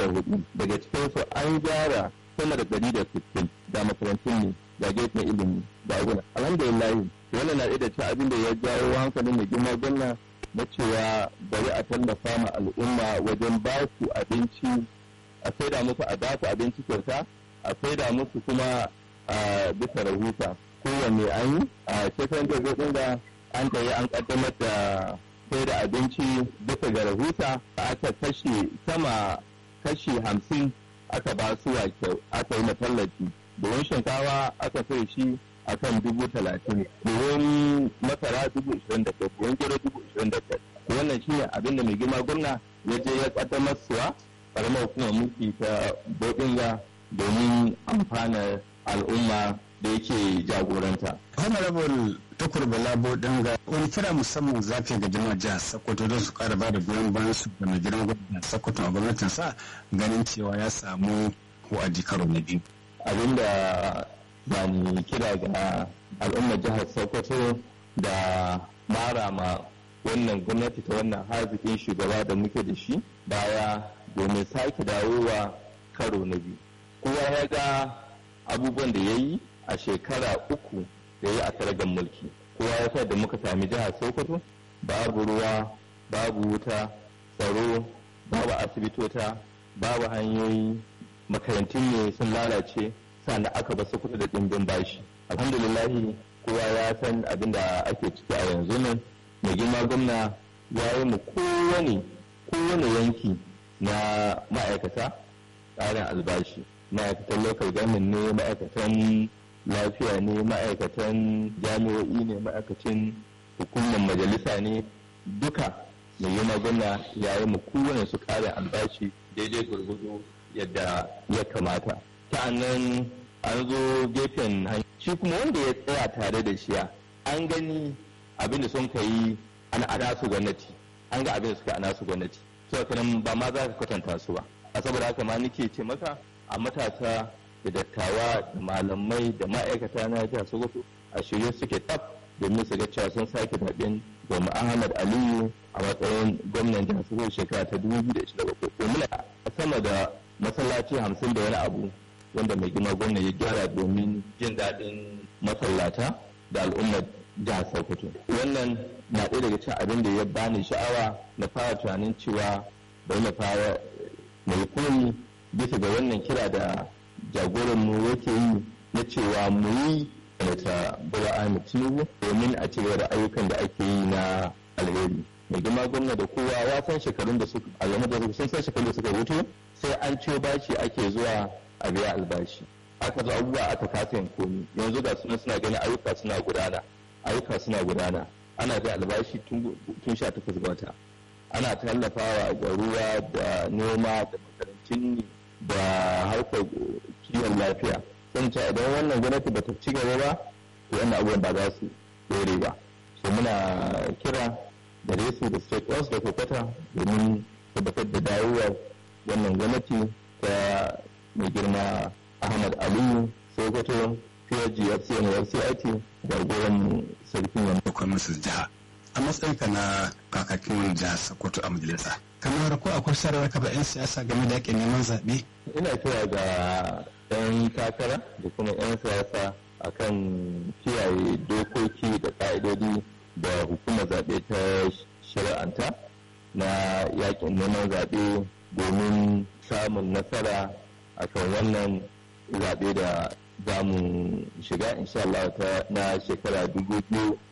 hudu daga cikinsu an gyara sama da ɗari da sittin da makarantun ne da gefen ilimi da aguna alhamdulillah wannan na ɗaya da cikin abin da ya jawo hankalin mai girma gwamna na cewa bari a tallafa ma al'umma wajen ba su abinci a saida musu a ba su abinci kyauta a saida musu kuma a bisa rahusa kowanne an yi a shekaran jirgin da an yi an kaddamar da sai da abinci bisa ga rahusa aka kashe sama kashi hamsin aka ba su aka yi matallafi domin shinkawa aka sai shi akan dubu talatin buhun masara dubu ishirin da biyar buhun gero dubu ishirin da biyar wannan shine abin da mai girma gwamna ya je ya kaddamar suwa karamar hukumar mulki ta bodinga domin amfanar al'umma da yake jagoranta. honorable tukur bala bodinga wani kira musamman zafi ga jama'a jihar sokoto don su kara bada goyon bayan su da mai gidan gwamnatin sokoto a gwamnatin sa ganin cewa ya samu wa'adi karo na biyu. abinda ba ni kira ga al'ummar jihar sokoto da mara ma wannan gwamnati ta wannan harzikin shugaba da muke da shi baya domin sake dawowa karo na biyu kowa ya ga abubuwan da ya yi a shekara uku da ya yi a karagan mulki kowa ya sa da muka sami jihar sokoto babu ruwa babu wuta tsaro babu asibitota babu hanyoyi makarantun ne sun lalace sannan aka basu kuɗi da ɗimbin bashi alhamdulillahi kowa ya san abin da ake ciki a yanzu nan mai girma gwamna ya yi mu kowane kowane yanki na ma'aikata tsarin albashi ma'aikatan local government ne ma'aikatan lafiya ne ma'aikatan jami'o'i ne ma'aikacin hukumar majalisa ne duka mai girma gwamna ya yi mu kowane su ƙarin albashi daidai gwargwado yadda ya kamata sa'annan an zo gefen shi kuma wanda ya tsaya tare da shiya an gani abin da sun ka yi an ana su gwamnati an ga abin da suka ana su gwamnati so kanan ba ma za ka kwatanta su ba a saboda haka ma nake ce maka a matasa da dattawa da malamai da ma'aikata na jihar sokoto a shirye suke tsaf domin su ga cewa sun sake zaɓen domin ahmad aliyu a matsayin gwamnan jihar sokoto shekara ta dubu biyu da ishirin da bakwai domin a sama da masallaci hamsin da wani abu wanda mai girma gwamna ya gyara domin jin daɗin masallata da al'ummar jihar Sokoto. Wannan na ɗaya daga cikin abin da ya bani sha'awa na fara tunanin cewa bari na fara mai koyi bisa ga wannan kira da jagoran mu yake yi na cewa mu yi ta Bola Ahmed Tinubu domin a ci da ayyukan da ake yi na alheri. Mai girma gwamna da kowa ya san shekarun da suka a game da sun san shekarun da suka wuce sai an ciyo bashi ake zuwa a biya albashi. Aka zo abubuwa aka kasa yin komi yanzu ga suna suna ganin ayyuka suna gudana. ayyuka suna gudana ana da albashi tun sha takwas ga wata ana tallafawa ga ruwa da noma da makarantun da harkar kiwon lafiya sun ce idan wannan gwamnati ba ta ci gaba ba to wannan abubuwan ba za su dore ba so muna kira da su da state oils da kokwata domin tabbatar da dawowar wannan gwamnati ta mai girma ahmad aliyu sokoto PRGFC na FCIT da goron sarkin yamma. Akwai masu jiha. A matsayinka na kakakin wani jihar Sokoto a majalisa. Kamar ko akwai sarar ka ba 'yan siyasa game da yakin neman zaɓe? Ina kira ga 'yan takara da kuma 'yan siyasa akan kiyaye dokoki da ƙa'idodi da hukumar zaɓe ta shari'anta na yakin neman zaɓe domin samun nasara akan wannan zaɓe da za mu shiga insha Allah ta na shekara dubu biyu